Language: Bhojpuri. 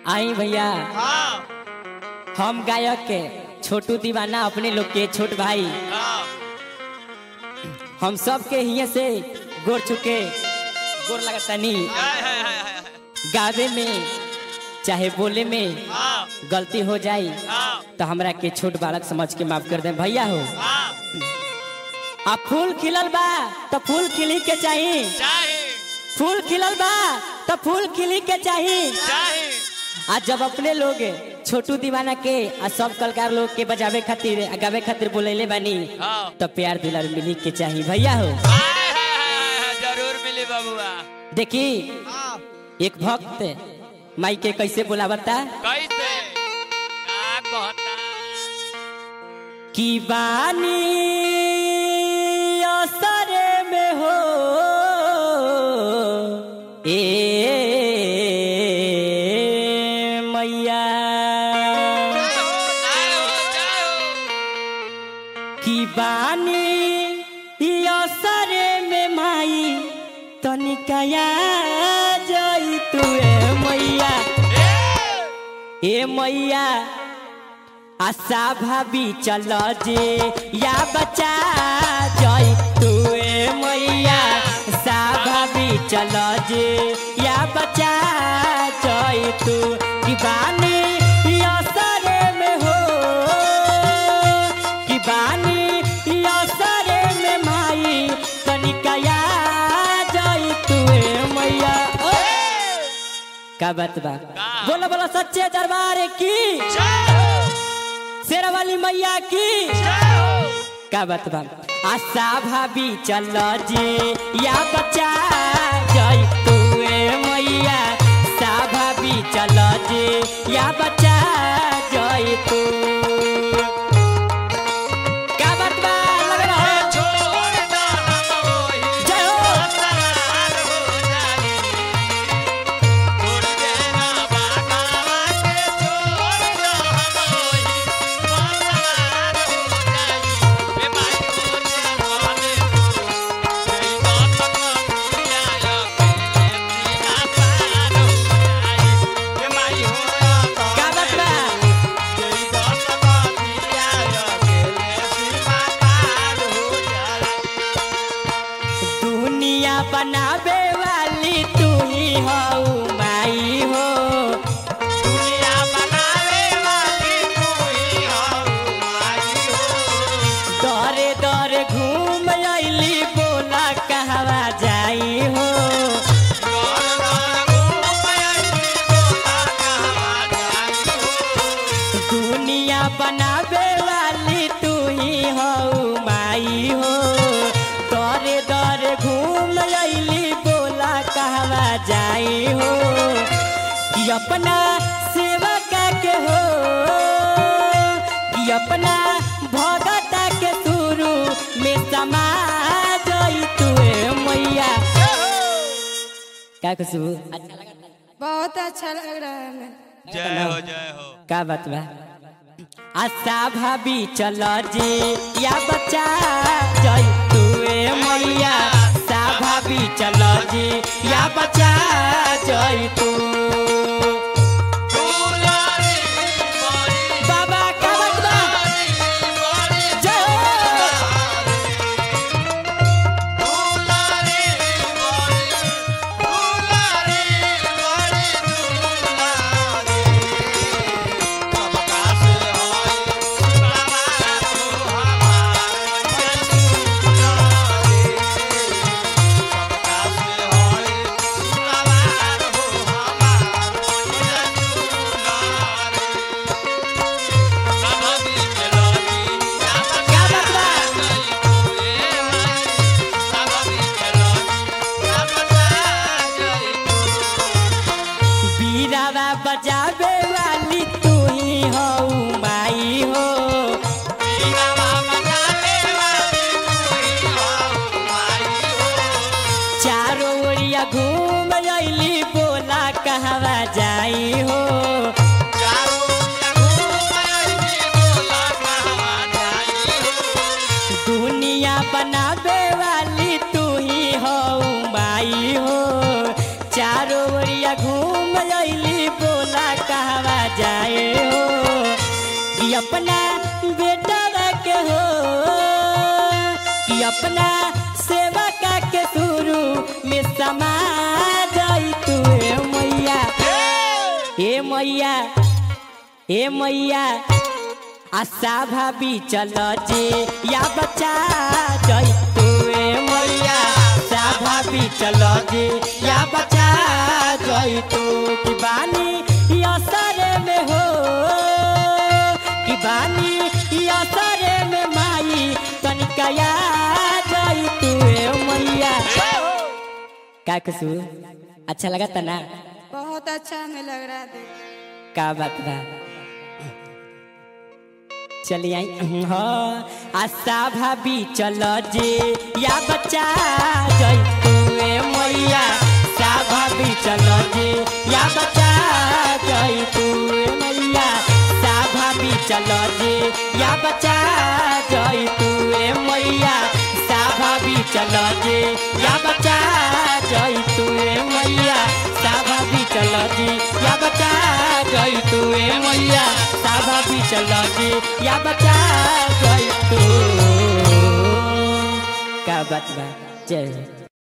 आई भैया हाँ हम गायक के छोटू दीवाना अपने लोग के छोट भाई हाँ हम सब के हिये से गोर चुके गोर लगतनी हाय, हाय, हाय, हाय, गावे में चाहे बोले में हाँ गलती हो जाई हाँ तो हमरा के छोट बालक समझ के माफ कर दे भैया हो हाँ आ फूल खिलल बा तो फूल खिली के चाही चाहे फूल खिलल बा तो फूल खिली के चाही चाहे आ जब अपने लोग छोटू दीवाना के आ सब कलाकार लोग के बजावे खातिर आ गावे खातिर बोलेले बानी हाँ तो प्यार दिलर मिली के चाही भैया हो हाय, हाय, हाय, हाय, जरूर मिली बबुआ देखी हाँ एक भक्त माई के कैसे बोलावता कैसे का कहता कि बानी असरे में हो ए मैया जय हो जय हो जय हो कि बानी असरे में माई तनिकया जई तू ए मैया ए, ए मैया आशा भाभी चल जे या बचा जई तू ए मैया आशा भाभी चल जे या बचा जई तू कि बानी असरे में हो कि बानी असरे में माई तनिकया जई तू ए मैया ओ का बात बा का? बोलो बोलो सच्चे दरबार की जय हो शेरा वाली मैया की जय हो का बात बा आशा भाभी चल जे या बच्चा जय तू ए मैया सा भाभी चल जे या बच्चा जय तू का बात बा लग रहा है छोड़ दो हम वही जय हो सरार हो जाए छोड़ देना बाबा के छोड़ दो हम वही सरार हो जाए ए माई मोरे माने जय गो तक दिया के सीमा पार हो जाए ए माई हो का बात बा दुनिया बनावे वाली तू ही हो माई हो दरे दरे घूम अइली बोला कहवा जाई हो दुनिया बनावे वाली तू ही हो माई हो दरे दरे घूम अइली बोला कहवा जाई हो कि अपना सेवा के हो कि अपना भगता के शुरू में समा जई तू ए मैया का खुशबू अच्छा लगा बहुत अच्छा लग रहा है हमें जय हो जय हो का बात बा आशा भाभी चल जे या बच्चा जय तू ए मैया सा भाभी चल जे या बच्चा जय तू बाबा का बात बा जय हो का बात बा बीरावा बजावे वाली तू ही हो माई हो चारों ओरिया घूम अइली बोला कहवा जाई हो दुनिया बनावे वाली तू ही हो माई हो चारों ओरिया घूम अइली बोला का अपना बेटा के हो कि अपना सेवा का के शुरू में समा जाई तू ए मैया ए मैया ए मैया आशा भाभी चल जे या बचा जई तू ए मैया आशा भाभी चल जे या बचा जई तू कि बानी असर में हो कि बानी असर में माई तनिका या जई तू ए मैया का कसूर अच्छा लगा था ना बहुत अच्छा हमें लग रहा है देख का बात बा चलिए आई हाँ आशा भाभी चल जे या बच्चा जय तू ए मैया सा भाभी चल जे या बच्चा जय तू ए मैया सा भाभी चल जे या बच्चा जय तू ए मैया सा भाभी चल जे या बच्चा जय तू ए मैया सा भाभी चल जे या बच्चा जय तू ए मैया सा भाभी चल जे या बच्चा जय तू का बात बा जय हो।